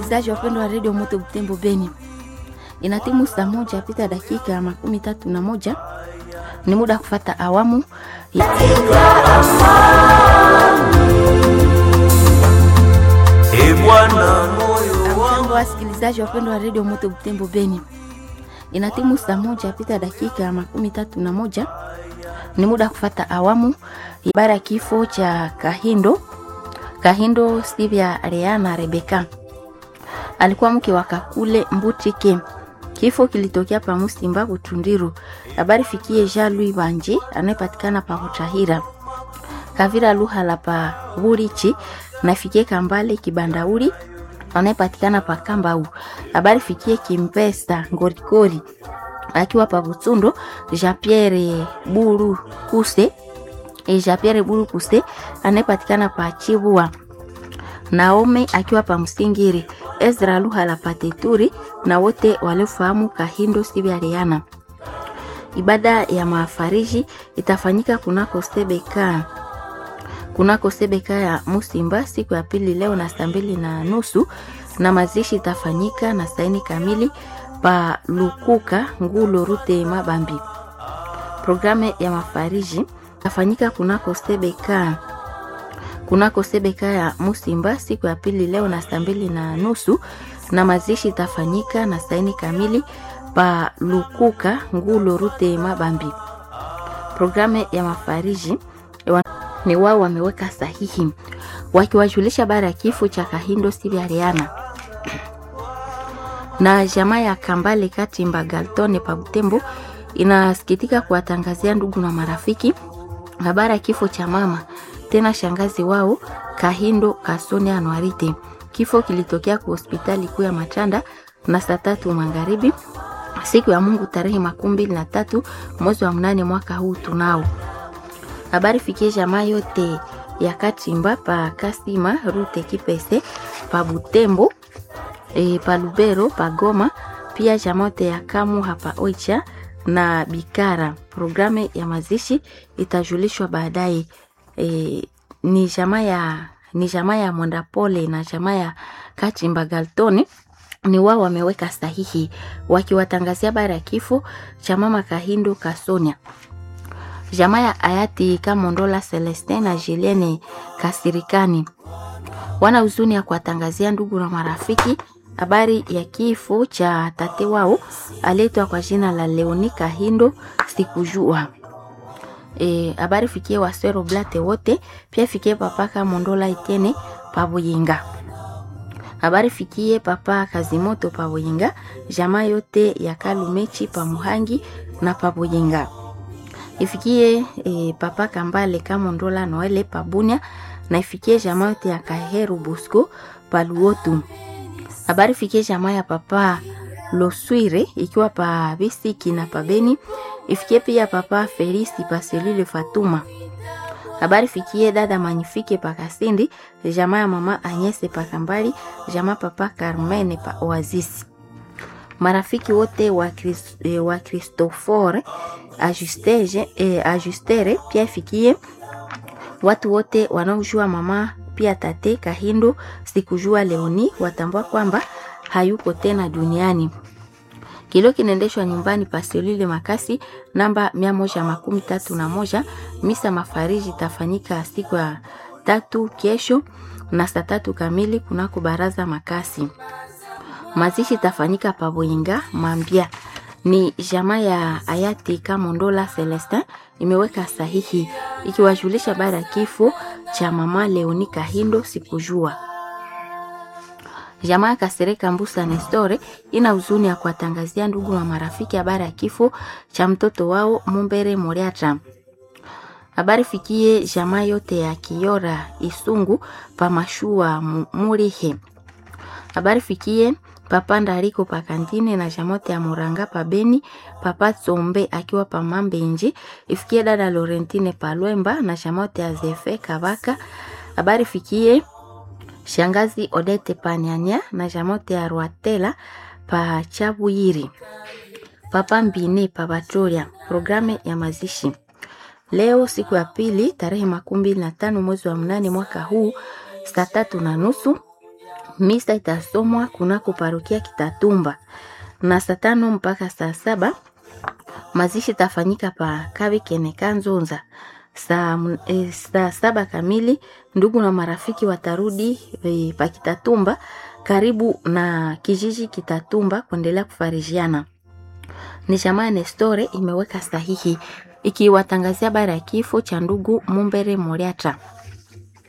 wasikilizaji wapendwa wa redio Moto Butembo Beni, ina timu saa moja pita dakika makumi tatu na moja ni muda wa kufata awamu ya E Bwana moyo Amjambo wasikilizaji wapendwa wa redio Moto Butembo Beni, ina timu saa moja pita dakika makumi tatu na moja ni muda wa kufata awamu ya habari ya kifo cha Kahindo Kahindo Sivya Reana Rebeka alikuwa mke wa Kakule Mbutike. Kifo kilitokea pa Musimba Butundiru. Habari fikie Jean Louis Banje anayepatikana pa Butahira. Kavira Luhala pa Burichi na fikie Kambale Kibandauri anayepatikana pa Kambau. Habari fikie Kimpesa Ngorikori akiwa pa Butsundo. Jean Pierre Buru Kuse e Jean Pierre Buru Kuse anayepatikana pa Chibua. Naome akiwa pa Msingiri, Ezra Luhala Pateturi na wote waliofahamu Kahindo Sibyariana. Ibada ya mafariji itafanyika kunako Sebeka kunako Sebeka ya Musimba siku ya pili leo na saa mbili na nusu na mazishi itafanyika na saini kamili pa Lukuka Ngulo Rute Mabambi. Programu ya mafariji itafanyika kunako Sebeka kunako Sebeka ya Musimba siku ya pili leo na saa mbili na nusu na mazishi itafanyika na saini kamili pa Lukuka Ngulo Rute Mabambi. Programu ya mafariji wa- ni wao wameweka sahihi wakiwajulisha habari ya kifo cha Kahindo Sibyariana na jamaa ya Kambale Katimba Galtone pa Butembo inasikitika kuwatangazia ndugu na marafiki habari ya kifo cha mama tena shangazi wao Kahindo Kasone Anwarite. Kifo kilitokea kwa hospitali kuu ya Matanda na saa tatu magharibi siku ya Mungu tarehe makumi mbili na tatu mwezi wa mnane mwaka huu tunao habari fikie jamaa yote ya Katimba pa Kasima Rute Kipese pa Butembo e, pa Lubero pa Goma pia jamaa yote ya Kamu hapa Oicha na Bikara. Programu ya mazishi itajulishwa baadaye. E, ni jamaa ya ni jamaa ya Mwandapole na jamaa ya Katimba Galtoni ni wao wameweka sahihi wakiwatangazia habari ya kifo cha mama Kahindo Kasonia jamaa ya hayati Kamondola Celestin na Julienne Kasirikani wana huzuni ya kuwatangazia ndugu na marafiki habari ya kifo cha tate wao aliyeitwa kwa jina la Leoni Kahindo sikujua. E, habari fikie wasero blate wote pia fikie papa Kamondola Itene Pabuyinga habari fikie papa Kazimoto Pabuyinga jamaa yote ya Kalumechi Pamuhangi na Pabuyinga ifikie e, papa Kambale Kamondola Noele Pabunya na ifikie jamaa yote ya Kaheru Busco Paluotu. Habari fikie jamaa ya papa Loswire ikiwa pa Bisiki na Pabeni, ifikie pia papa Felisi Paselile Fatuma. Habari fikie dada Manifike pa Kasindi, jamaa ya mama Anyese pa Kambali, jamaa papa Carmene pa Oasis marafiki wote wa, Chris, eh, wa Christopher Ajustege, eh, Ajustere pia ifikie watu wote wanaojua mama pia tate Kahindo sikujua Leoni watambua kwamba hayuko tena duniani. Kilio kinaendeshwa nyumbani Pasolile Makasi namba mia moja makumi tatu na moja. Misa mafariji itafanyika siku ya tatu kesho na saa tatu kamili kunako baraza Makasi. Mazishi itafanyika Paboinga Mambia. Ni jamaa ya hayati Kamondola Celestin imeweka sahihi ikiwajulisha baada ya kifo cha mama Leoni Kahindo sikujua. Jamaa ya Kasereka Mbusa Nestore ina huzuni ya kuwatangazia ndugu na marafiki habari ya kifo cha mtoto wao Mumbere Moriata. Habari fikie jamaa yote ya Kiora Isungu Pamashua Mu- Murihe habari fikie papa Ndariko pa Kantine na jamote ya Muranga pa Beni, papa Tsombe akiwa pa Mambenji, ifikie dada Laurentine pa Lwemba na jamote ya Zefe Kabaka. Habari fikie shangazi Odete pa Nyanya na jamote ya Rwatela pa Chabuyiri, papa Mbine pa Batoria. Programu ya mazishi leo siku ya pili tarehe makumi mbili na tano mwezi wa mnane mwaka huu saa tatu na nusu Misa itasomwa kunako parokia Kitatumba na saa tano mpaka saa saba. Mazishi itafanyika pa Kavi Keneka Nzonza saa, e, saa saba kamili. Ndugu na marafiki watarudi e, pa Kitatumba karibu na kijiji Kitatumba kuendelea kufarijiana. Ni jamaa Nestore imeweka sahihi ikiwatangazia habari ya kifo cha ndugu Mumbere Moriata.